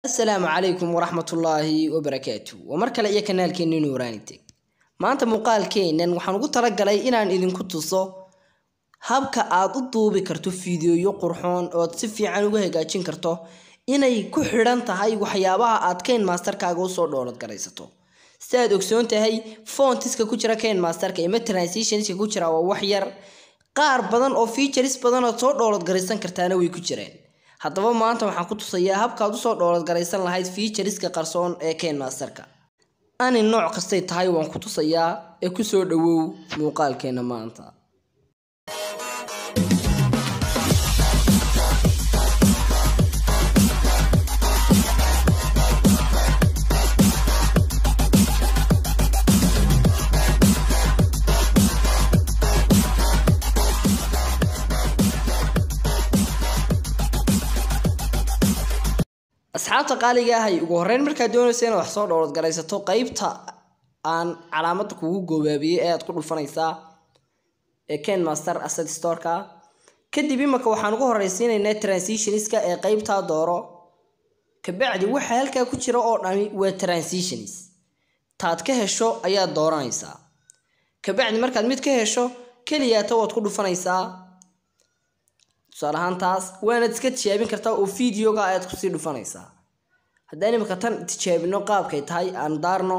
asalaamu calaykum waraxmatullaahi wabarakaatu waa mar kale iyo kanaalkeeni nuuraani teg maanta muuqaalkeenan waxaan ugu talagalay inaan idinku tuso habka aad u duubi karto fiidiyoyo qurxoon ood si fiican uga hagaajin karto inay ku xidhan tahay waxyaabaha aad kayn masterkaaga usoo dhoolad garaysato si aad ogsoon tahay foontiska ku jira kayn masterka ima transitionska ku jira waa wax yar qaar badan oo features badan ood soo dhoolad garaysan kartaana way ku jiraan haddaba maanta waxaan ku tusayaa habkaad usoo dhoolad garaysan lahayd featureska qarsoon ee kayn masterka ani nooc kastay tahay waan ku tusayaa ee kusoo dhawow muuqaalkeena maanta asxaabta qaaliga ahay ugu horeyn markaad doonaysa inaad wax soo dhoolad garaysato qeybta aan calaamada kugu goobaabiyey ee aad ku dhufanaysaa ee ken master asset storeka kadib imaka waxaan ugu horeysiinaynaa transitionska ee qeybtaa dooro kabacdi waxa halkaa ku jira oo dhami waa transitions taad ka hesho ayaad dooranaysaa kabacdi markaad mid ka hesho keliyaata waad ku dhufanaysaa tusaale ahaan taas waanaad iska tijaabin kartaa oo videoga ayaad kusii dhufanaysaa haddaan imika tan tijaabino qaabkay tahay aan daarno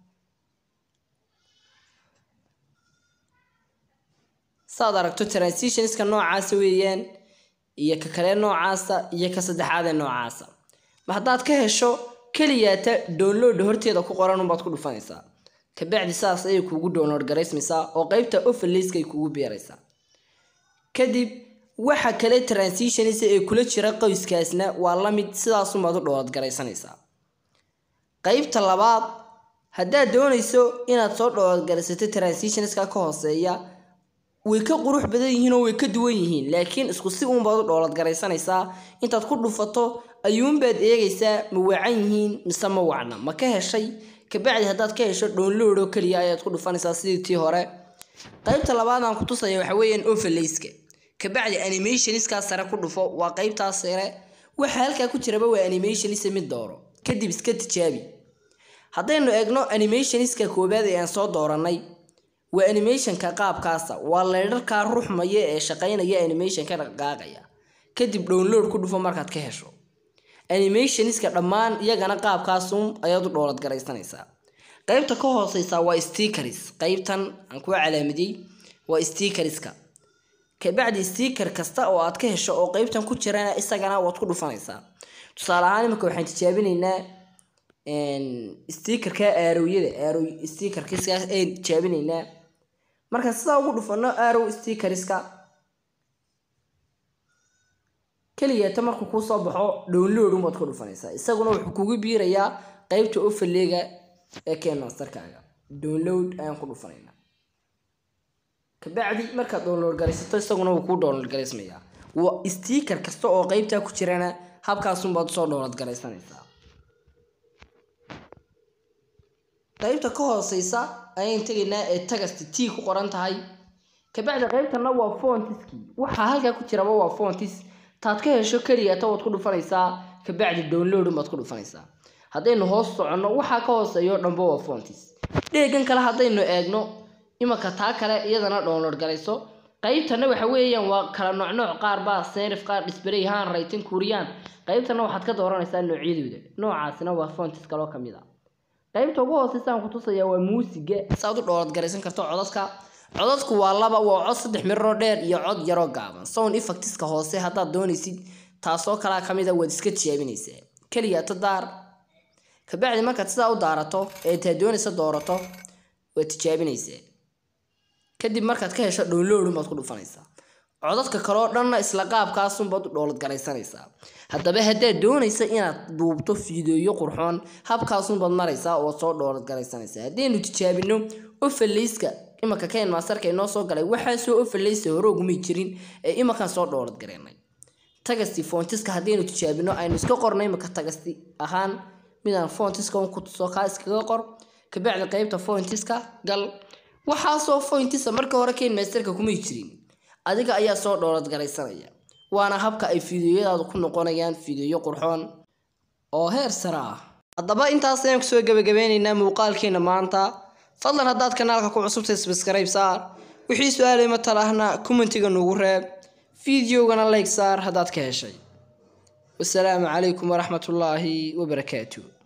saad aragto transitionska noocaasa weeyaan iyo ka kale noocaasa iyo ka saddexaadee noocaasa ma haddaad ka hesho keliyaata download horteeda ku qoran unbaad ku dhufanaysaa kabacdi saas ayay kuugu download garaysmaysaa oo qeybta overlayska ay kuugu beeraysaa kadib waxa kale transitionisa ee kula jira qoyskaasna waa la mid sidaasunbaad u dhoolad garaysanaysaa qeybta labaad haddaad doonayso inaad soo dhoolad garaysato transitionska ka hooseeya way ka qurux badan yihiin oo way ka duwan yihiin laakiin isku si uunbaad u dhoolad garaysanaysaa intaad ku dhufato ayuunbaad eegaysaa ma wacan yihiin mise ma wacna ma ka heshay kabacdi haddaad ka hesho download oo keliya ayaad ku dhufanaysaa sidii tii hore qeybta labaad aan ku tusaya waxa weeyaan overlayska kabacdi animationiskaa sare ku dhufo waa qeybtaas sare waxa halkaa ku jiraba waa animationisa mid dooro kadib iska tijaabi haddaynu eegno animationiska koobaad ee aan soo dooranay waa animationka qaabkaasa waa leydharkaa ruxmaya ee shaqaynaya animationka dhaqaaqaya kadib download ku dhufo markaad ka hesho animationiska dhammaan iyagana qaabkaasun ayaad u dhoolad garaysanaysaa qeybta ka hooseysa waa stickers qeybtan aan ku calaamadiyey waa stickerska kabacdi sticker kasta oo aad ka hesho oo qeybtan ku jirana isagana waad ku dhufanaysaa tusaale ahaan imika waxaan tijaabinaynaa stickerka aarowyada aarow stickerkiskaas ayaan tijaabinaynaa marka sidaa ugu dhufano aarow stickerska keliyaata markuu kuusoo baxo download unbaad ku dhufanaysaa isaguna wuxuu kugu biirayaa qeybta ofaleega ee kenmasterkaaga download ayaan ku dhufanaynaa kabacdi markaad download garaysato isaguna wuu kuu download garaysmayaa waa sticker kasta oo qeybtaa ku jirana habkaasunbaad usoo download garaysanaysaa qeybta ka hooseysa ayaan tegaynaa ee tagasti t ku qoran tahay kabacdi qeybtana waa fontiski waxaa halkaa ku jiraba waa fontis taad ka hesho keliyaata waad ku dhufanaysaa kabacdi download unbaad ku dhufanaysaa haddaynu hoos soconno waxaa ka hooseeyo dhanba waa fontis dheegan kale haddaynu eegno imaka taa kale iyadana download garayso qeybtana waxa weeyaan waa kala nooc nooc qaar baa serif qaar display haan raytin kuuriyaan qeybtana waxaad ka dooranaysaa noocyadooda noocaasina waa fontis kaloo kamid a qeybta ugu hooseysa aan ku tusayaa waa muusiga saaad u dhoolad garaysan karto codadka codadku waa laba waa cod saddex miroo dheer iyo cod yaroo gaaban sound effectiska hoose haddaad doonaysid taasoo kalaa kamid a waad iska tijaabinaysaa keliyaata daar kabacdi markaad sidaa u daarato ee taa doonaysa doorato waad tijaabinaysaa kadib markaad ka hesho download unbaad ku dhufanaysaa codadka kaleo dhanna isla qaabkaasunbaad u dhoolad garaysanaysaa haddaba haddaad doonaysa inaad duubto fiideeyo qurxoon habkaasunbaad maraysaa oo soo dhoolad garaysanaysaa haddaynu tijaabino ofaleyska imaka kayn maasarka inoo soo galay waxaasoo ofaleysa hore ugumay jirin ee imakan soo dhoolad garaynay tagasti foontiska haddaynu tijaabino aynu iska qornay imaka tagasti ahaan midaan foontiska un ku tuso kaa iskaga qor kabacdi qeybta foontiska gal waxaasoo foyntisa marka hore kayn masterka kumay jirin adiga ayaa soo dhoolad garaysanaya waana habka ay fiidiyoyadaadu ku noqonayaan fiidiyo qurxoon oo heer sare ah haddaba intaas ayaan kusoo gebagabeynaynaa muuqaalkeena maanta fadlan haddaad kanaalka ku cusubtay subscribe saar wixii su-aalay matal ahna commentiga nugu reeb fideogana like saar haddaad ka heshay wasalaamu calaykum waraxmatullaahi wabarakaatu